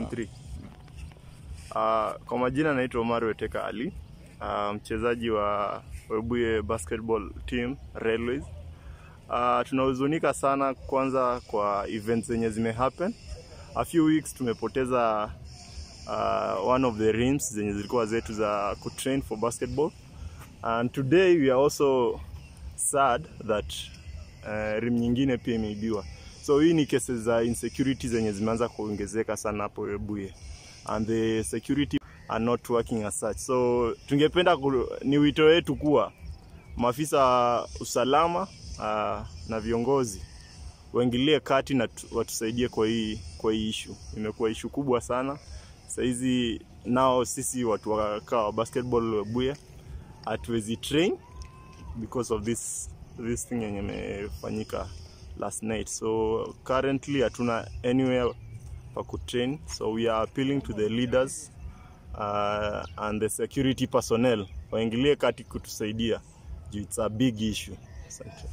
on three. Uh, kwa majina naitwa Omar Weteka Ali, uh, mchezaji wa Webuye basketball team Railways. Uh, tunahuzunika sana kwanza kwa events zenye zime happen. A few weeks tumepoteza uh, one of the rims zenye zilikuwa zetu za kutrain for basketball and today we are also sad that uh, rim nyingine pia imeibiwa. So hii ni cases za insecurity zenye zimeanza kuongezeka sana hapo Webuye and the security are not working as such. So tungependa ku, ni wito wetu kuwa maafisa wa usalama uh, na viongozi waingilie kati na tu- watusaidie kwa hii kwa hii issue. Imekuwa issue kubwa sana. Saizi nao sisi watu wakaa wa basketball Webuye hatuwezi train because of this this thing yenye imefanyika last night so currently hatuna anywhere pa kutrain so we are appealing to the leaders uh, and the security personnel waingilie kati kutusaidia juu it's a big issue Asante.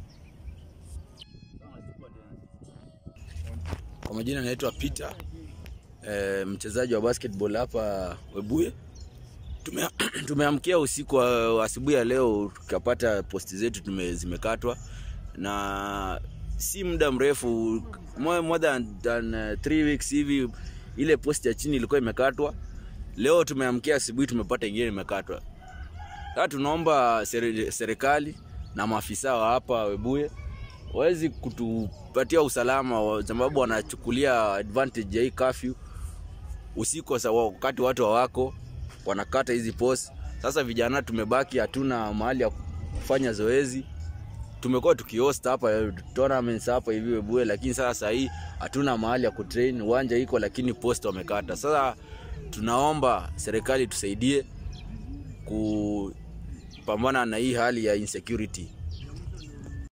Kwa majina naitwa Peter e, mchezaji wa basketball hapa Webuye. Tume, tumeamkia usiku wa wa asubuhi ya leo tukapata posti zetu tume, zimekatwa na si muda mrefu more, more than, than uh, three weeks hivi ile posti ya chini ilikuwa imekatwa. Leo tumeamkia asubuhi tumepata ingine imekatwa. Sasa tunaomba seri- serikali na maafisa wa hapa Webuye wawezi kutupatia usalama wa- sababu wanachukulia advantage ya hii curfew usiku sa wakati watu hawako wanakata hizi post. Sasa vijana tumebaki hatuna mahali ya kufanya zoezi. Tumekuwa tukihost hapa eh, tournaments hapa hivi Webuye, lakini sasa saa hii hatuna mahali ya kutrain. Uwanja iko lakini post wamekata. Sasa tunaomba serikali tusaidie kupambana na hii hali ya insecurity.